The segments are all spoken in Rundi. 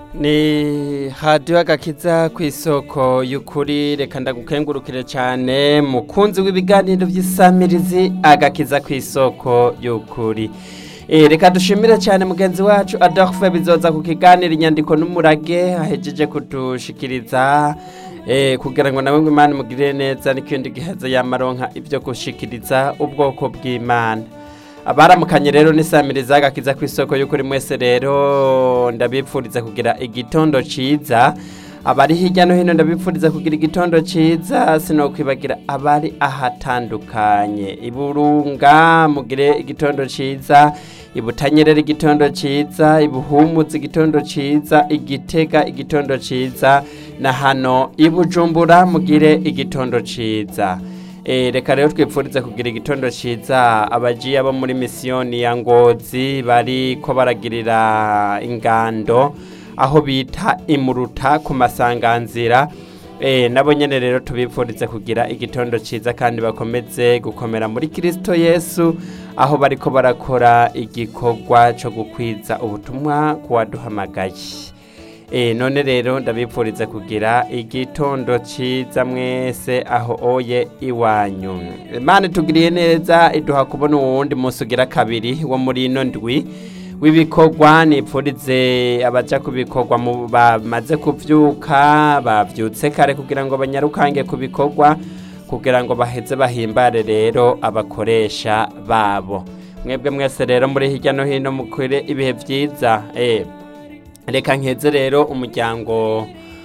ni hadiyo agakiza ku isoko y'ukuri reka ndagukengurukire cyane mukunzi w'ibiganiro by'isamirizi agakiza ku isoko y'ukuri reka dushimire cyane mugenzi wacu adolphe bizoza ku kiganiro inyandiko n'umurage ahejeje kudushikiriza kugira ngo nawe imana imugirire neza n'ikindi gihaza yamaronka ibyo gushikiriza ubwoko bw'imana abaramukanye rero n'isamiriza agakiza ku isoko y'ukuri mwese rero ndabipfuriza kugira igitondo cyiza abari hirya no hino ndabipfuriza kugira igitondo cyiza sinokwibagira abari ahatandukanye iburunga mugire igitondo cyiza ibutanyerera igitondo cyiza ibuhumuza igitondo cyiza igitega igitondo cyiza na hano ibujumbura mugire igitondo cyiza reka rero twipfurize kugira igitondo cyiza abagiye abo muri misiyoni ya ngozi bari ko baragirira ingando aho bita imuruta ku masanganzira nabo nyine rero tubipfurize kugira igitondo cyiza kandi bakomeze gukomera muri kirisito yesu aho bari ko barakora igikorwa cyo gukwiza ubutumwa ku waduhamagaye none rero ndabipfuriza kugira igitondo cyiza mwese aho oye iwanyu imana tugiriye neza iduha kubona uwundi munsi ugira kabiri wo muri ino ndwi w'ibikorwa nipfurize abajya ku bikorwa bamaze kubyuka babyutse kare kugira ngo banyarukange ku bikorwa kugira ngo baheze bahimbare rero abakoresha babo mwebwe mwese rero muri hirya no hino mukore ibihe byiza reka nkeze rero umuryango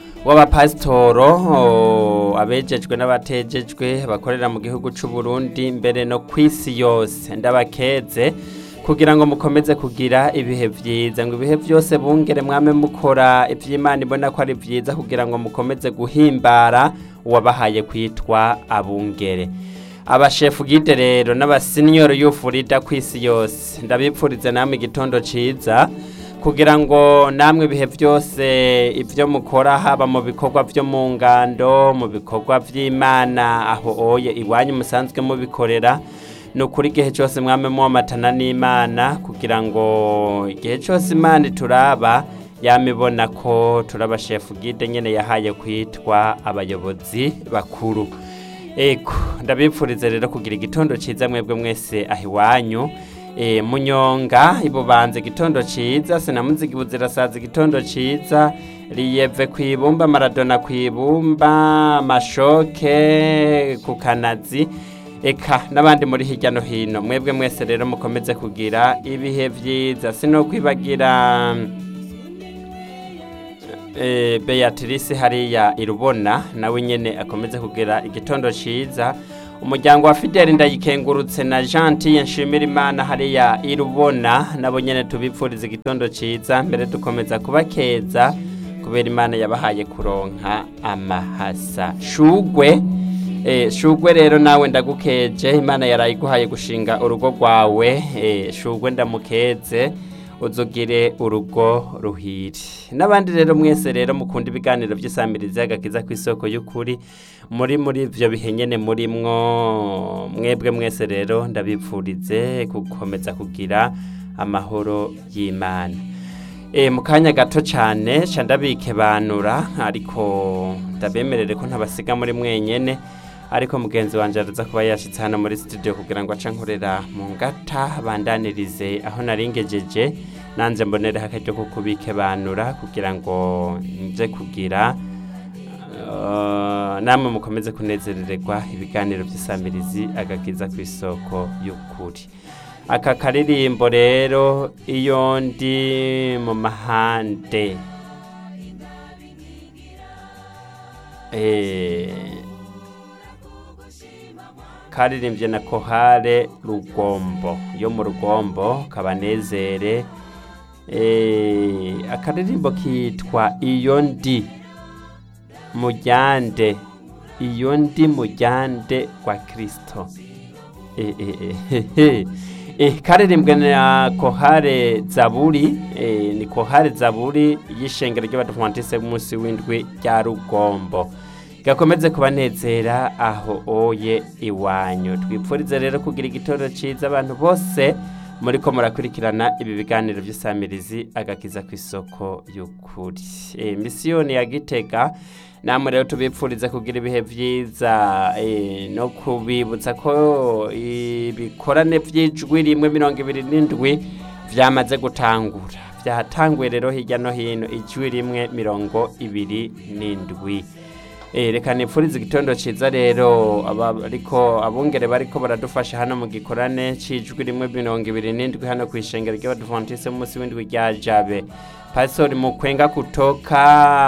w'abapasitoro abejejwe n'abatejejwe bakorera mu gihugu cy'u Burundi mbere no ku isi yose ndabakeze kugira ngo mukomeze kugira ibihe byiza ngo ibihe byose bungere mwame mukora iby'imana ibona ko ari byiza kugira ngo mukomeze guhimbara uwabahaye kwitwa abungere abashefu gide rero n'abasinyoro y'ufurida ku isi yose ndabipfurize namwe igitondo cyiza kugira ngo namwe ibihe byose ibyo mukora haba mu bikorwa byo mu ngando mu bikorwa by'imana aho oye iwanyu musanzwe mubikorera ni ukuri igihe cyose mwame muwamatana n'imana kugira ngo igihe cyose imana ituraba yamibona ko turaba shefu gide nyine yahaye kwitwa abayobozi bakuru ego ndabipfurize rero kugira igitondo cyiza mwebwe mwese aho iwanyu munyonga ibubanza igitondo cyiza sinamuzigi buzirasaza igitondo cyiza riyeve ku ibumba maradona ku ibumba amashoke ku kanazi eka n'abandi muri hirya no hino mwebwe mwese rero mukomeze kugira ibihe byiza sino kwibagira beatrice hariya irubona nawe nyine akomeze kugira igitondo cyiza umuryango wa fideli ndayikengurutse na janti nshimira imana hariya irubona nabo nyine tubipfuriza igitondo cyiza mbere dukomeza kubakeza kubera imana yabahaye kuronka amahasa shugwe shugwe rero nawe ndagukeje imana yarayiguhaye gushinga urugo rwawe shugwe ndamukeze uzugire urugo ruhire n'abandi rero mwese rero mukunda ibiganiro by'isamirizi agakiza ku isoko y'ukuri muri muri ibyo bihe nyine muri mwo mwebwe mwese rero ndabipfurize gukomeza kugira amahoro y'imana mu kanya gato cyane ndabike banura ariko ndabemerere ko ntabasiga muri mwenyine ariko mugenzi wanjye araza kuba yashyitse hano muri studio kugira ngo ace nkorera mu ngata bandanirize aho naringejeje nanjye mbonereho akaryo ko kubike banura kugira ngo nze kugira namwe mukomeze kunezerererwa ibiganiro by'isamirizi agakiza ku isoko y'ukuri aka karirimbo rero iyo ndi mu mahande karirimbye na kohare rugombo yo mu rugombo kabanezere akaririmbo kitwa iyo ndi mujyande iyo ndi mujyande wa kirisito karirimbwe na kohare zaburi ni kohare zaburi y'ishengero ry'abadivantise b'umunsi w'indwi rya rugombo gakomeze kubanezera aho oye iwanyu twipfurize rero kugira igitoro cyiza abantu bose muri ko murakurikirana ibi biganiro by'isamirizi agakiza ku isoko y'ukuri e, misiyoni ya gitega namwe rero tubipfuriza kugira ibihe byiza e, no kubibutsa ko ibikorane by'ijwi rimwe mirongo ibiri n'indwi byamaze gutangura byatanguye rero hirya no hino ijwi rimwe mirongo ibiri n'indwi reka nipfurize igitondo cyiza rero ariko abungere bariko baradufasha hano mu gikorane cy'ijwi rimwe mirongo ibiri n'indwi hano ku ishengero ry'abadivantise munsi w'indwi rya jabe pastori mukwenga kutoka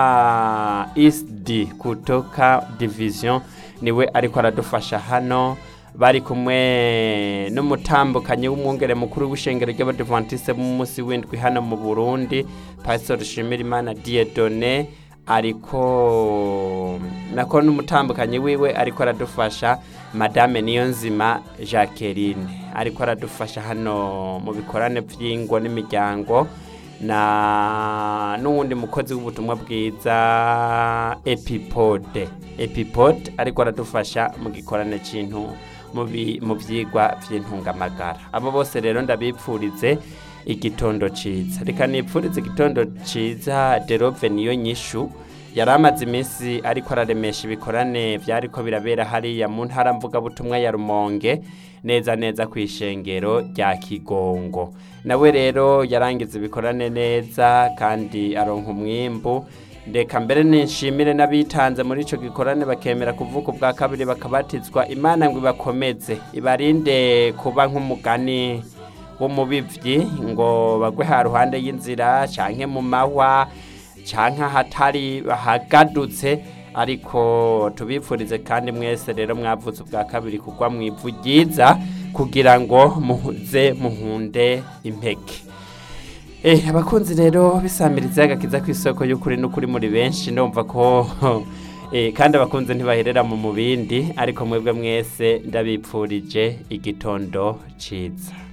isd kutoka division niwe ariko aradufasha hano bari kumwe n'umutambukanyi w'umwungere mukuru w'ishengero ry'abadivantise munsi w'indwi hano mu burundi pastori shimirimana diedone ariko nako n'umutambukanyi wiwe ariko aradufasha madame niyonzima jacqueline ariko aradufasha hano mu bikorane by'ingo n'imiryango na n'uwundi mukozi w'ubutumwa bwiza epipode epipode ariko aradufasha mu gikorane cy'intu mu byigwa by'intungamagara abo bose rero ndabipfurize igitondo cyiza reka nipfurize igitondo cyiza derove niyo nyishu yari amaze iminsi ariko araremesha ibikorane byariko birabera hariya mu ntara mvugabutumwa ya rumonge neza neza ku ishengero rya kigongo nawe rero yarangiza ibikorane neza kandi aronka umwimbu ndeka mbere nishimire n'abitanze muri icyo gikorane bakemera kuvuga ubwa kabiri bakabatizwa imana ngo ibakomeze ibarinde kuba nk'umugani w'umubibyi ngo bagwe ha ruhande y'inzira cyangwa mu mahwa cyangwa ahatari hagadutse ariko tubipfurize kandi mwese rero mwavutse ubwa kabiri kugwa mu ivu ryiza kugira ngo muze muhunde impeke abakunzi rero bisamiriza agakiza ku isoko y'ukuri n'ukuri muri benshi ndumva ko kandi abakunzi ntibaherera mu mubindi ariko mwebwe mwese ndabipfurije igitondo cyiza